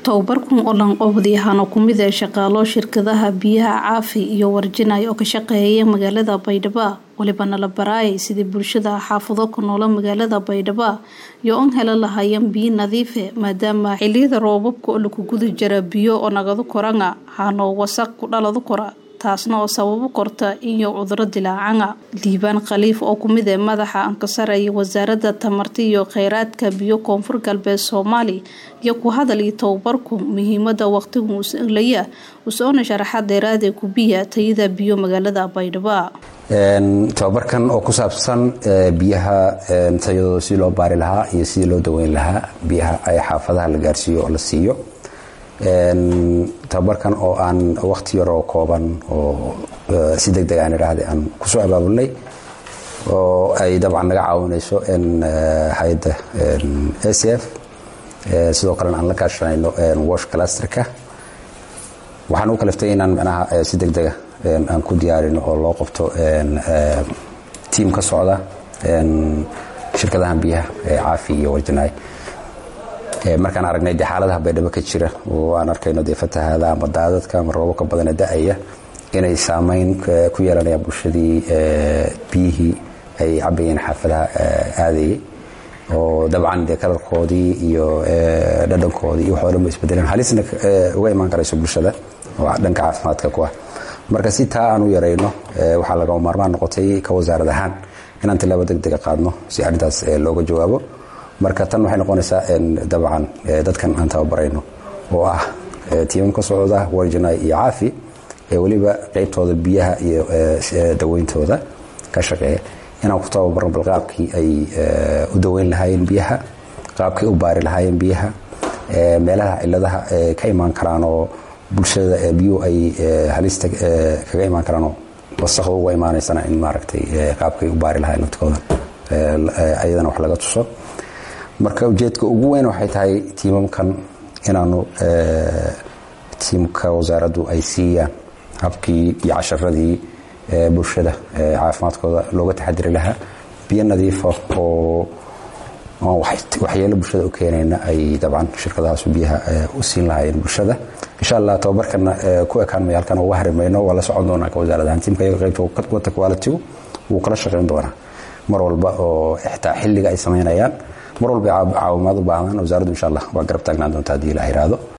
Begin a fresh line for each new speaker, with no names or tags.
tababarkan oo lanqowdyahan oo kumid ee shaqaalo shirkadaha biyaha caafi iyo warjinay oo ka shaqeeya magaalada baydhabo walibana la baraayay sidii bulshada xaafado ku noola magaalada baydhabo iyo on hela lahaayeen biyo nadiife maadaama xiliyada roobabka oo laku gudi jira biyo oo nagadu koranga hanoo wasaq ku dhaladu kora taasna oo sababo korta iyo cuduro dilaacanga liibaan khaliif oo kumid ee madaxa ankasaraya wasaaradda tamarta iyo kheyraadka biyo koonfur galbeed soomaali iyo ku hadal iyo tababarku muhiimada waqtigu uslaya usoona sharaxa dheeraadee kubiya tayada biyo magaalada baydhabo
tababarkan oo ku saabsan biyaha tayadooda sidii loo baari lahaa iyo sidii loo daweyn lahaa biyaha ay xaafadaha la gaarsiiyo oo la siiyo tababarkan oo aan wakti yaroo kooban oo si deg deg aan idhaahda aan kusoo abaabulnay oo ay dabcan naga caawinayso hay-adda a c f sidoo kalena aan la kaashanayno wash clusterka waxaan u kaliftay inaan micnaha si deg dega aan ku diyaarino oo loo qabto tiam ka socda shirkadahan biyaha caafi iyo warjanaay markaan aragnay de xaaladaha baydhabo ka jira oo aan arkayno dee fatahaada ama daadadka ama roobabka badane da-aya inay saameyn ku yeelanayaan bulshadii biyihii ay cabayeen xaafadaha aadayay oo dabcan dee kalarkoodii iyo dhadhankoodii iyo waxoo dhan ba isbedeleen halisna uga imaan karayso bulshada oo dhanka caafimaadka ku ah marka si taa aan u yarayno waxaa lagama maarmaan noqotay ka wasaarad ahaan inaan tilaabo deg dega qaadno si arrintaas looga jawaabo marka tan waxay noqonaysaa dabcan dadkan aan tababarayno oo ah tiimam ka socda warjinay iyo caafi ee weliba qeybtooda biyaha iyo daweyntooda ka shaqeeya inaan ku tababarno bal qaabkii ay u daweyn lahaayeen biyaha qaabkii u baari lahaayeen biyaha meelaha ciladaha ka imaan karaan oo bulshada biyuhu ay halista kaga imaan karaanoo wasaqda uga imaanaysana in maaragtay qaabkay u baari lahaayeen laftikooda ayadana wax laga tuso marka ujeedka ugu weyn waxay tahay tiimamkan inaanu tiimka wasaaraddu ay siiyaan habkii iyo casharadii bulshada caafimaadkooda looga taxadiri lahaa biyo nadiifa oo waxyeelo bulshada u keenayna ay dabcan shirkadahaasu biyaha u siin lahaayeen bulshada insha allah tababarkana ku ekaan maya halkan uga harimayno waa la socon doonaa ka wasaarad ahaan tiimka iyaga qaybta wata qualitigu wuu kala shaqayn doonaa mar walba oo xitaa xilliga ay samaynayaan mar walba caawimaad u baahdaan wasaaraddu insha allah waa garab taagnaan doonta haddii la yiraahdo